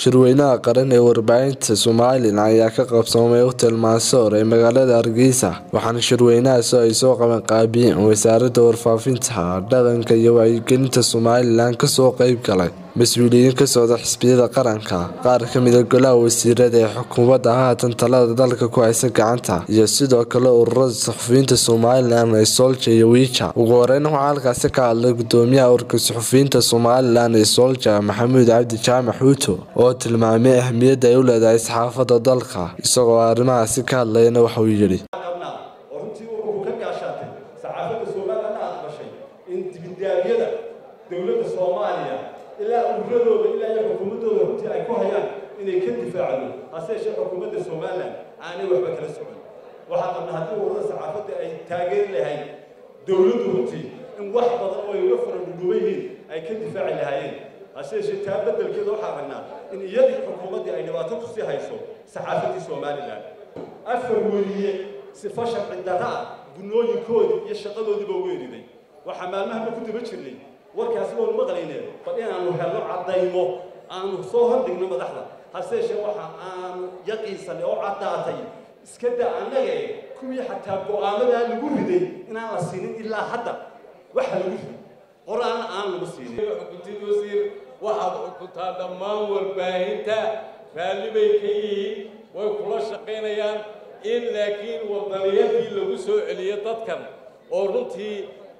shirweynaha qaran ee warbaahinta somalilan ayaa ka qabsoomay hotel mansoor ee magaalada hargeysa waxaana shirweynahaasi ay soo qaban qaabiyeen wasaaradda warfaafinta dhaqanka iyo wacyigelinta somalilan kasoo qeyb galay mas-uuliyiin ka socda xisbiyada qaranka qaar ka mida golaha wasiirada ee xukuumadda haatan talada dalka ku haysa gacanta iyo sidoo kale ururada saxufiyiinta somalilan ee soolja iyo wiija ugu horeyn waxaa halkaasi ka hadlay gudoomiyaha urka saxufiyiinta somalilan ee soolja maxamuud cabdi jaamac xuuto oo tilmaamay ahmiyadda ay u leedahay saxaafadda dalka isagoo arrimahaasi ka hadlayana waxauu yidhi oo runtii wuxuu ka gaashaatay saxaafadda somalilan aad bashay in dibindaabyada dowladda soomaaliya ilaa ururadooda ilaa iyo xukuumaddooda runtii ay ku hayaan inay ka difaacdo hase yeeshee xukuumadda somalilan aanay waxba kala socon waxaa qabna haddii ururada saxaafadda ay taageeri lahayd dowladdu runtii in wax badan oo ay uga fara dhudhuban yihiin ay ka difaaci lahaayeen hase yeeshee taa beddelkeeda waxaa aragnaa in iyadii xukuumaddii ay dhibaato kusii hayso saxaafaddii somalilan afar weliye sifa sharci darra ah gunooyinkoodii iyo shaqadoodiiba weeriday waxaa maalmahaba ku daba jirnay warkaasi waanu maqlayne bal inaanu helno caddaymo aanu soo hordhigno madaxda hase yeeshee waxa aanu yaqiinsanay oo caddaatay iska daa annagae kuwii xataa go'aamadaa lagu riday inaan la siinin ilaa hadda waxa lagu riday qoraanna aan lagu siinin xukuntid wasiir waxaad xukuntaa dhammaan warbaahinta raalli bay ka yihiin way kula shaqaynayaan in laakiin waddaniyadii lagu soo celiyo dadkan oo runtii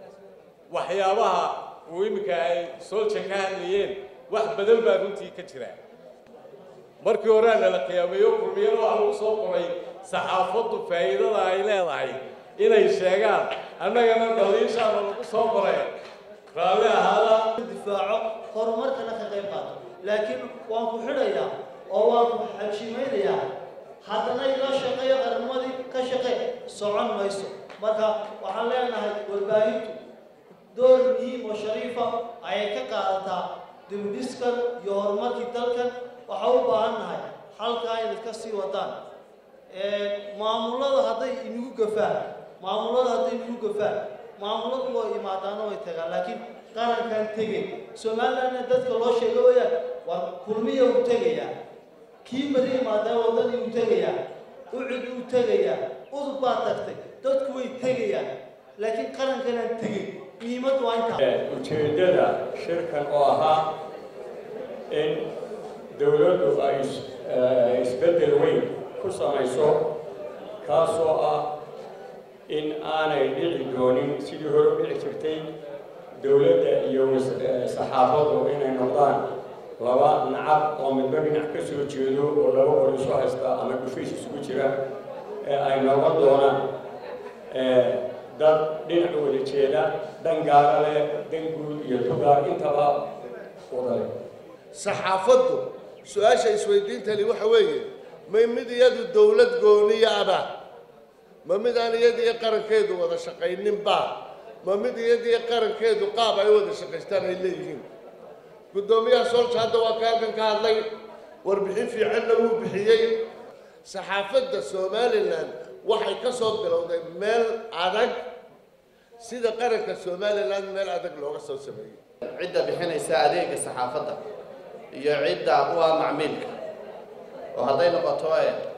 waxyaabaha uu iminka ay soolja ka hadlayeen wax badan baa runtii ka jira markii horea nala qiyaameeyo kulmiyada waxaa lagu soo qoray saxaafaddu faa'iidada ay leedahay inay sheegaan annagana daliishaana lagu soo qoray raalli ahaada difaaco horumarkana ka qayb qaato laakiin waan ku xidhayaa oo waan ku xajimaynayaa haddana ila shaqeeyo qarnimadii ka shaqee socon mayso marka waxaan leenahay warbaahintu door muhiim oo shariifa ayay ka qaadataa dibudhiskan iyo horumarkii dalkan waxaa u baahan nahay halkaa inaad ka sii wadaan maamulada hadday inagu gafaan maamulada hadday inagu gafaan maamuladu waa imaadaana way tagaan laakiin qarankan tegay somalilandna dadka loo sheega wayaan waa kulmiya uu tegayaa kii bari imaadaan waddadii uu tegayaa ucid uu tegayaa udub baa tagtay dadku way tegayaan laakiin qarankanaan tegay muhiimaddu waa intaa ujeeddada shirkan oo ahaa in dowladdu ay isbeddel weyn ku samayso kaasoo ah in aanay dhici doonin sidii hore u dhici jirtay dowladda iyo saxaafaddu inay noqdaan laba nacab oo midba dhinac ka soo jeedo oo laba qor isu haysta ama dhufays isugu jira ee ay noqon doonaan dad dhinac wada jeeda dhan gaara leh dan guud iyo dugaar intaba wadale saxaafaddu su-aasha isweydiintani waxa weeye may mid iyadu dowlad gooniya aba ma mid aan iyadiiyo qarankeedu wada shaqayninba ma mid iyadiiyo qarankeedu qaab ay wada shaqaystaan ay leeyihiin guddoomiyaha soolja hadda waa ka halkan ka hadlay warbixin fiicanna wuu bixiyey saxaafadda somalilan waxay ka soo bilowday meel adag sida qaranka somalilan meel adag looga soo sameeyey cidda bixinaysa adeega saxaafadda iyo cidda u ah macmiilka oo hadday noqoto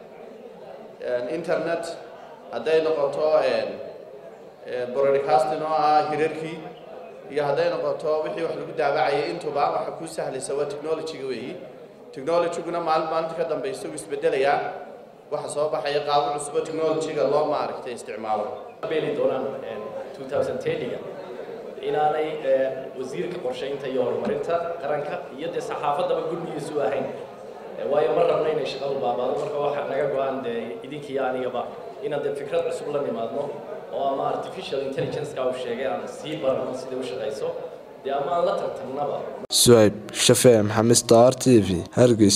internet hadday noqoto broadcasting oo ah hirarkii iyo hadday noqoto wixii wax lagu daabacayay intuba waxa kuu sahlaysa waa technology-ga weeyi technology-guna maalin maalinta ka dambaysa uu isbedelayaa waxa soo baxaya qaabo cusubo technology-ga loo maaragtay isticmaalo beeli doonaan 2010ga inaanay wasiirka qorshaynta iyo horumarinta qaranka iyo dee saxaafaddaba guddigiisu ahayn waayo ma rabna inay shaqadu baabaado marka waxaa naga go-an dee idinkiiyo anigaba inaan dee fikrad cusub la nimaadno oo ama artificial intelligence-ka uu sheegay aan sii barano siday u shaqayso dee ama aan la tartamnaba suhayb shafee maxamed star t v hargeys